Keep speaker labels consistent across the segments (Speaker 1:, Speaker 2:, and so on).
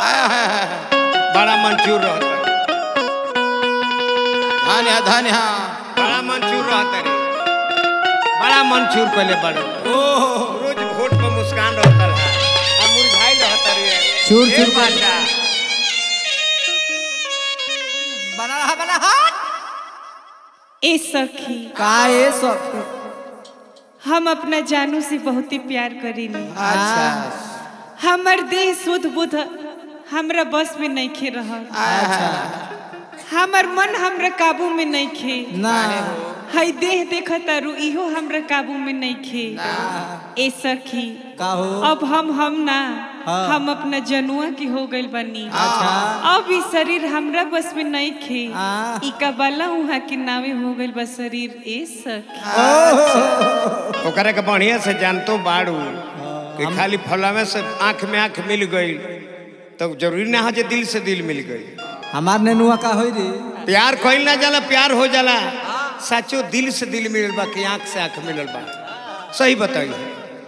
Speaker 1: आय, हाय, हाय।
Speaker 2: बड़ा मंचूर रहता
Speaker 1: धन्य धन्य
Speaker 2: बड़ा मंचूर रहता रे बड़ा मंचूर पहले बड़ो
Speaker 1: ओहो
Speaker 2: रोज वोट पर मुस्कान रहता है अब मुरझाई रहता रे
Speaker 3: चूर
Speaker 2: ए
Speaker 3: चूर कर-
Speaker 2: बाजा,
Speaker 1: बना रहा बना हाथ
Speaker 4: ए सखी
Speaker 3: का ये सब
Speaker 4: हम अपना जानू से बहुत ही प्यार करेली
Speaker 1: अच्छा
Speaker 4: हमर देह शुद्ध बुद्ध हमरा बस में नहीं खे रहल हमर मन हमरा काबू में नहीं खे
Speaker 3: ना
Speaker 4: हई देह देख तारू इहो हमरा काबू में नहीं खे ए सखी
Speaker 3: का हो
Speaker 4: अब हम हम ना
Speaker 3: हाँ।
Speaker 4: हम अपना जनुआ की हो गइल बनी
Speaker 3: अच्छा
Speaker 4: अब ई शरीर हमरा बस में नहीं खे
Speaker 3: हाँ।
Speaker 4: ई कबाला उहाँ के नावे हो गइल बा शरीर ए सखी
Speaker 2: ओकरा के बढ़िया से जानतो बाड़ू कि खाली फलावे से आंख में आंख मिल गई तो जरूरी ना हो जे दिल से दिल मिल गई
Speaker 3: हमार नेनुआ का होई रे
Speaker 2: प्यार कइल ना जाला प्यार हो जाला सचो दिल से दिल मिलल बा कि आंख से आंख मिलल बा सही बताइए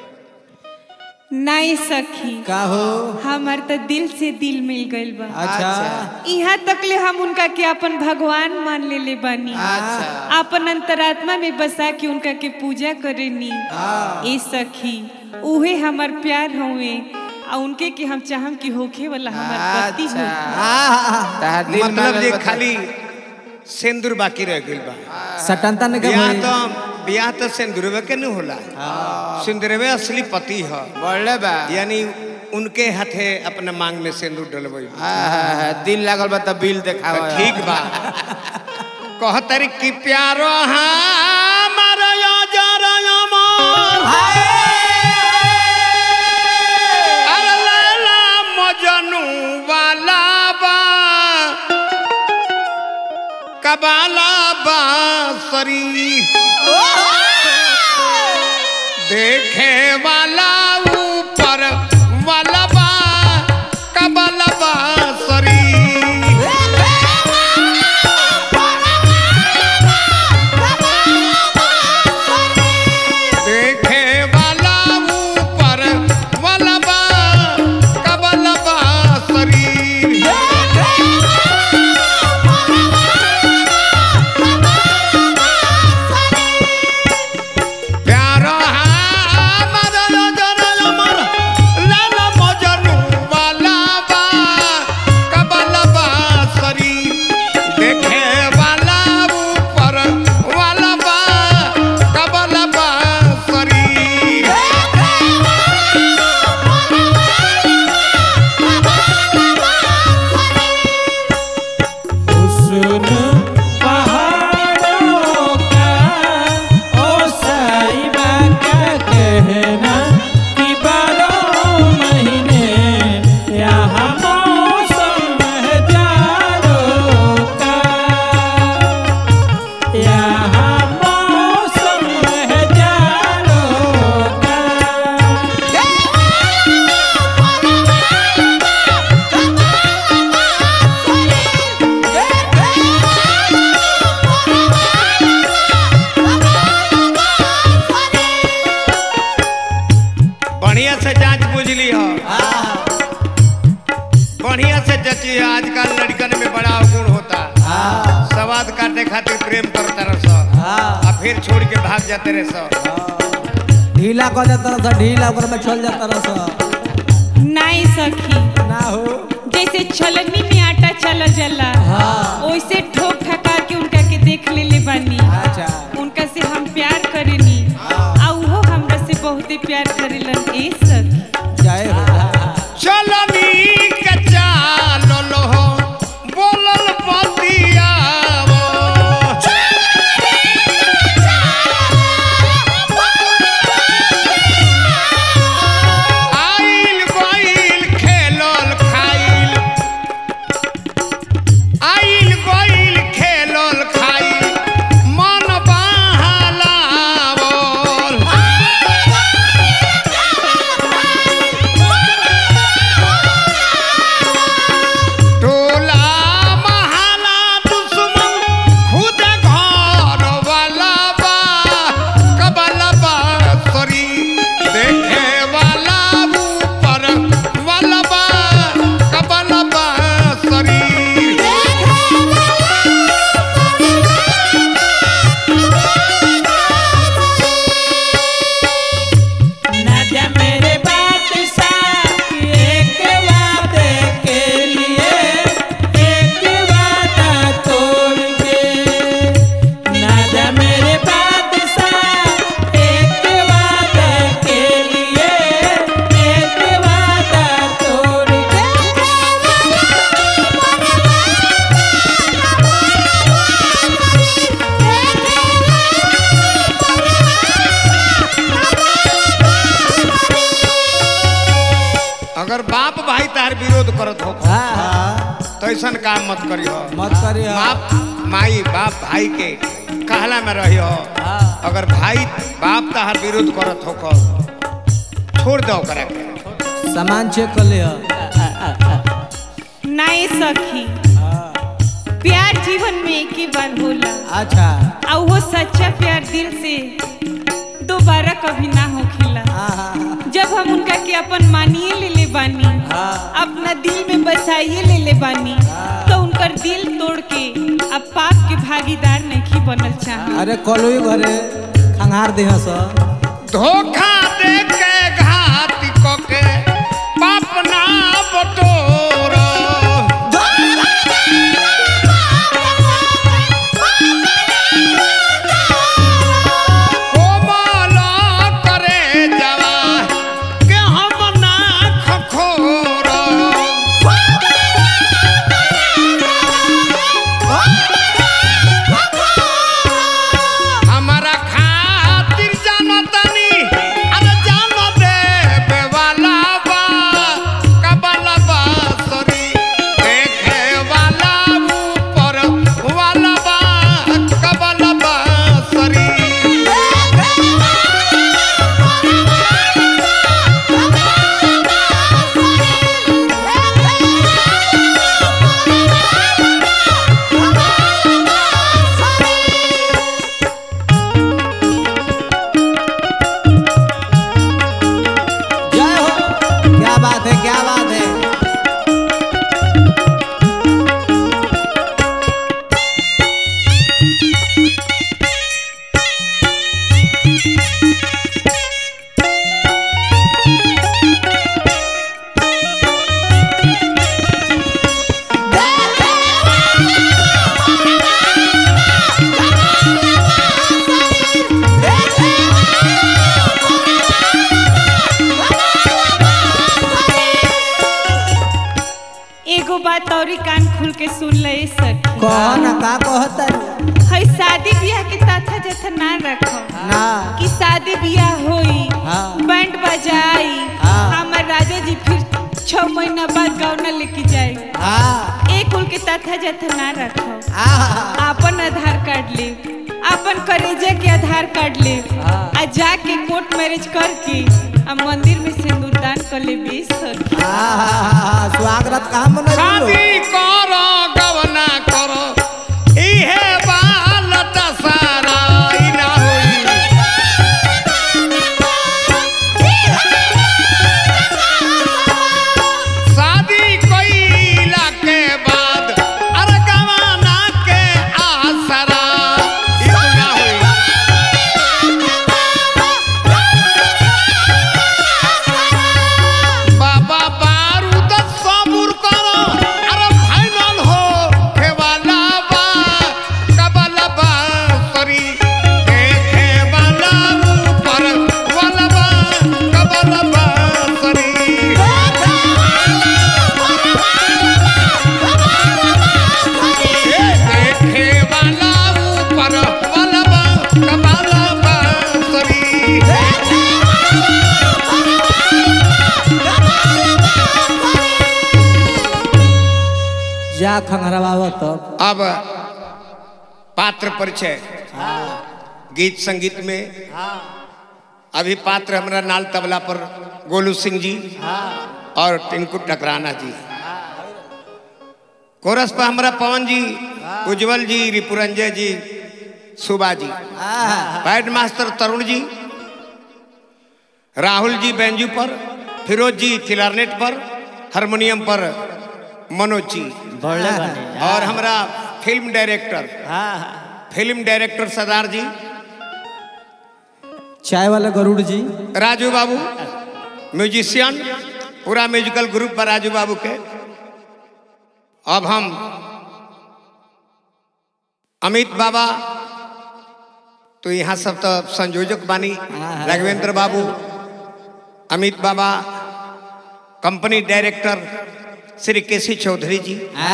Speaker 4: नहीं सखी
Speaker 3: का हो
Speaker 4: हमार तो दिल से दिल मिल गइल बा
Speaker 3: अच्छा
Speaker 4: यहाँ तक ले हम उनका के अपन भगवान मान ले ले बानी
Speaker 1: अच्छा।
Speaker 4: अपन अंतरात्मा में बसा के उनका के पूजा करेनी ए सखी उहे हमार प्यार हुए आ उनके के हम चाहम कि होखे वाला हमार पति हो
Speaker 1: तहार दिल
Speaker 2: मतलब
Speaker 1: मांगल
Speaker 2: जे
Speaker 1: बता-
Speaker 2: खाली सिंदूर बाकी रह गइल बा
Speaker 3: सटनता ने का
Speaker 2: ब्याह
Speaker 3: होई
Speaker 2: तो ब्याह तो सिंदूरवे के नहीं होला सिंदूरवे असली पति है
Speaker 1: बढ़ले बा
Speaker 2: यानी उनके हाथे अपने मांग में सिंदूर डलबई
Speaker 1: आय, हाय, हाय। दिल लागल बा त बिल देखावा
Speaker 2: ठीक बा कहतरी कि प्यारो हमार अजर अमर अरे लैला मजनू वाला बा कबाला बा सरी देखे वाला ऊपर वाला बा कबाला बा सरी देखे वाला ऊपर वाला बा कबल बा शरीर प्यार हमर नजर अमर लाल मजनू वाला बा कबल बा शरीर देखे वाला ऊपर वाला बा कबल बा शरीर
Speaker 5: हुस्न पहाड़ों का ओ साहिबा क्या कहना कि बारह महीने यहाँ मौसम है जाड़ों का यहाँ मौसम है जाड़ों का
Speaker 2: बढ़िया से जांच बुझ ली हो बढ़िया से जची है आजकल लड़कन में बड़ा अवगुण होता सवाद काटे खातिर प्रेम करता रह सो आ फिर छोड़ के भाग जाते रहे सो
Speaker 3: ढीला कर देता रहा ढीला ओकर में चल जाता रहा
Speaker 4: नहीं सखी
Speaker 3: ना हो
Speaker 4: जैसे छलनी में आटा चला जाला वैसे ठोक ठका के उनका के देख ले ले बानी
Speaker 3: अच्छा
Speaker 4: उनका से हम प्यार करेनी आ उहो हमरा से बहुते प्यार करेलन ए सखी
Speaker 3: जय हो
Speaker 2: चलनी के चालल हो बोलल बतियावो आइल गइल खेलल खाइल आइल गइल खेलल खाइल मन बहलावल अगर बाप भाई तार विरोध करत हो
Speaker 3: हाँ हाँ
Speaker 2: तो ऐसा काम मत करियो
Speaker 3: मत करिए
Speaker 2: बाप माई बाप भाई के कहला में रहियो
Speaker 3: हाँ
Speaker 2: अगर भाई बाप तार विरोध करत हो छोड़ दो करा के
Speaker 3: सामान चेक कर लिया
Speaker 4: नाए सखी प्यार जीवन में एक ही बार होला
Speaker 3: अच्छा
Speaker 4: और वो सच्चा प्यार दिल से दोबारा कभी ना होखेला
Speaker 3: हाँ हाँ
Speaker 4: जब हम उनका के अपन मानिए ले ले बानी
Speaker 3: हाँ।
Speaker 4: अपना दिल में बसाइए ले ले बानी तो उनकर दिल तोड़ के अब पाप के भागीदार नहीं बनल चाहे
Speaker 3: अरे कलुई घरे खंगार दे सो
Speaker 2: धोखा दे के घात को के पाप ना बटोर कोमल करे जवा के हम ना खखोर हमारा खातिर जानो तनी अरे जानो दे बेवाला बा कबला बा सरी देखे वाला ऊपर वाला बा कबला बा सरी
Speaker 3: जय हो क्या बात है क्या बात है
Speaker 4: एगो बात और कान खुल के सुन ले सखी
Speaker 3: कौन का कहता
Speaker 4: है शादी ब्याह के तथा जथा ना रखो
Speaker 3: ना
Speaker 4: कि शादी ब्याह होई
Speaker 3: हाँ।
Speaker 4: बैंड बजाई
Speaker 3: हाँ।
Speaker 4: हमार राजा जी फिर छह महीना बाद गौना लेके जाई
Speaker 3: हाँ
Speaker 4: एक कुल के तथा जथा ना रखो
Speaker 3: हाँ
Speaker 4: अपन आधार कार्ड ले अपन करेजा के आधार कार्ड ले
Speaker 3: हाँ।
Speaker 4: आ जाके कोर्ट मैरिज करके आ मंदिर में सिंदूर दान कर ले बेस सखी
Speaker 3: हाँ स्वागत कहाँ मना
Speaker 2: शादी करो गवना करो इहे बाल दशहरा ई ना होई शादी कइला के बाद अरे गवाना के आसरा ई ना होई बाबा बारूद सबूर करो अरे फाइनल हो खेवाला बा कबला बा सरी देखे वाला ऊपर वाला बा कबला बा सरी देखे वाला ऊपर वाला बा कबला बा सरी
Speaker 3: जा खंगरवाव तब
Speaker 2: अब पात्र परिचय गीत संगीत में अभी पात्र हमारा नाल तबला पर गोलू सिंह जी और टिंकू टकराना जी कोरस पर हमारा पवन जी उज्जवल जी रिपुरंजय जी सुबा जी पैड मास्टर तरुण जी राहुल जी बेंजू पर फिरोज जी क्लारनेट पर हारमोनियम पर मनोज जी और हमारा फिल्म डायरेक्टर फिल्म डायरेक्टर सरदार जी
Speaker 3: चाय वाले गरुड़ जी
Speaker 2: राजू बाबू म्यूजिशियन पूरा म्यूजिकल ग्रुप पर राजू बाबू के अब हम अमित बाबा तो यहाँ सब तो संयोजक बानी Raghavendra Babu Amit Baba company director Shri K C Chaudhary ji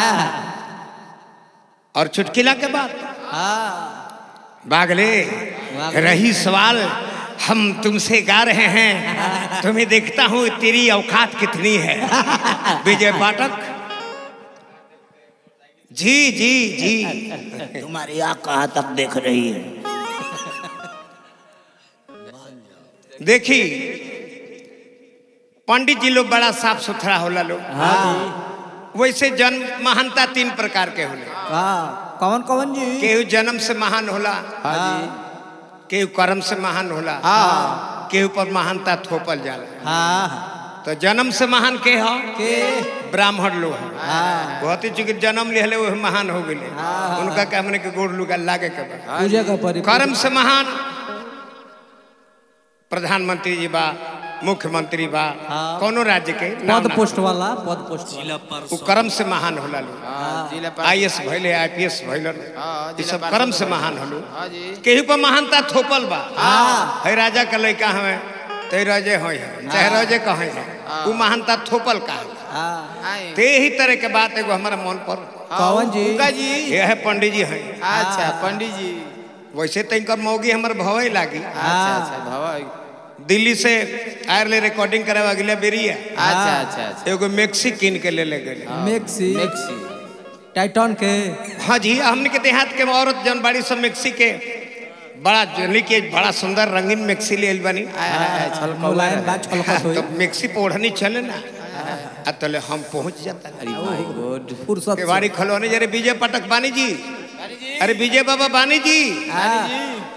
Speaker 2: और चुटकिला के बाद बागले रही सवाल हम तुमसे गा रहे हैं तुम्हें देखता हूँ तेरी औकात कितनी है विजय पाठक जी जी जी
Speaker 6: तुम्हारी आँख कहाँ तक देख रही है
Speaker 2: देखी पंडित जी लोग बड़ा साफ सुथरा होला लोग वैसे जन्म महानता तीन प्रकार के होले
Speaker 3: हाँ कौन कौन जी
Speaker 2: केहू जन्म से महान होला
Speaker 3: हाँ
Speaker 2: केहू कर्म से महान होला
Speaker 3: हाँ
Speaker 2: केहू पर महानता थोपल जाला
Speaker 3: हाँ
Speaker 2: तो जन्म से महान के हो
Speaker 3: के
Speaker 2: ब्राह्मण लोग हैं
Speaker 3: हाँ
Speaker 2: बहुत ही चूंकि जन्म लिहले वो महान हो गए उनका क्या हमने के गोड़ लुगा लागे के बा
Speaker 3: पूजा का परि
Speaker 2: कर्म से महान प्रधानमंत्री जी बा मुख्यमंत्री बा
Speaker 3: हाँ।
Speaker 2: कोनो राज्य के नाम
Speaker 3: पद
Speaker 2: ना।
Speaker 3: पोस्ट वाला पद पोस्ट वाला
Speaker 2: वो कर्म से महान होला लोग
Speaker 1: हाँ, जिला पर-
Speaker 2: आई एस भैले आई पी एस भैले
Speaker 1: हाँ,
Speaker 2: ये
Speaker 1: जिला
Speaker 2: सब
Speaker 1: पार्षद
Speaker 2: कर्म से
Speaker 1: भइल।
Speaker 2: महान हलो
Speaker 1: हाँ जी
Speaker 2: केहू पर महानता थोपल बा
Speaker 3: हाँ
Speaker 2: है राजा का लड़का हमें ते रजे हो चाहे रजे कहे वो महानता थोपल का है।
Speaker 3: हाँ
Speaker 1: आए
Speaker 2: ते ही तरह के बात एगो हमारा मन पर
Speaker 3: कौन जी
Speaker 1: उनका जी
Speaker 2: ये है पंडित जी हैं
Speaker 1: अच्छा पंडित जी
Speaker 2: वैसे तैंकर मौगी हमर भवे लागी
Speaker 1: अच्छा अच्छा भवा
Speaker 2: दिल्ली से आयरले रिकॉर्डिंग करावा अगले बेरी है
Speaker 1: अच्छा अच्छा अच्छा
Speaker 2: एगो मैक्सी किन के ले ले गए
Speaker 3: मेक्सी
Speaker 1: मिक्सी
Speaker 3: टाइटन के
Speaker 2: हाँ जी हमने के देहात के औरत जन बाड़ी सब मैक्सी के बड़ा जली के बड़ा सुंदर रंगीन मैक्सी ले आइल बानी
Speaker 3: मुलायम बा छलकत होई
Speaker 2: तो मैक्सी पे ओढ़नी चले ना आ तले हम पहुंच जाता
Speaker 3: फुर्सत से।
Speaker 2: केवाड़ी खलवाने जरे विजय पाठक बानी जी अरे विजय बाबा बानी जी
Speaker 3: हाँ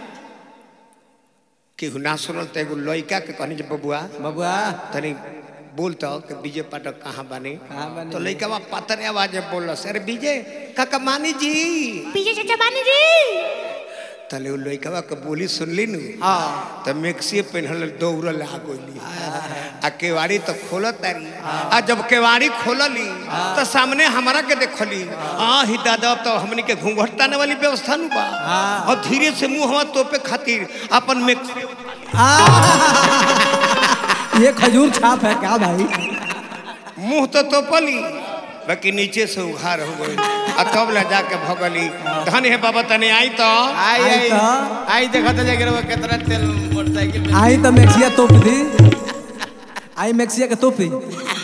Speaker 2: केहू ना सुनल तो एगो लड़का के कहनी जे बबुआ
Speaker 3: बबुआ
Speaker 2: तनी बोलता कि विजय पाठक कहाँ बानी
Speaker 3: कहाँ बानी?
Speaker 2: तो लड़का पातर आवाज में बोल अरे विजय काका मानी जी
Speaker 7: पीछे चाचा बानी जी
Speaker 2: तले उ लड़का के बोली सुनली नु
Speaker 1: हाँ
Speaker 2: तो मिक्सी पहनल दौड़ल आ गइली आ केवाड़ी तो खोलत तारी आ जब केवाड़ी खोलली तो सामने हमारा के देखली आ ही दादा तो हमनी के घूंघट ताने वाली व्यवस्था नु बा और धीरे से मुंह हवा तोपे खातिर अपन मिक्सी
Speaker 3: ये खजूर छाप है क्या भाई
Speaker 2: मुंह तो तोपली बाकी नीचे से उघार हो गई आ तब ला जाके भगली धन है बाबा तने आई तो
Speaker 1: आई
Speaker 3: आई
Speaker 1: आई
Speaker 3: तो।
Speaker 1: आई देखो तो जाके वो कितना तेल मोटरसाइकिल में
Speaker 3: आई तो मैक्सिया तोप दी आई मैक्सिया के तोपी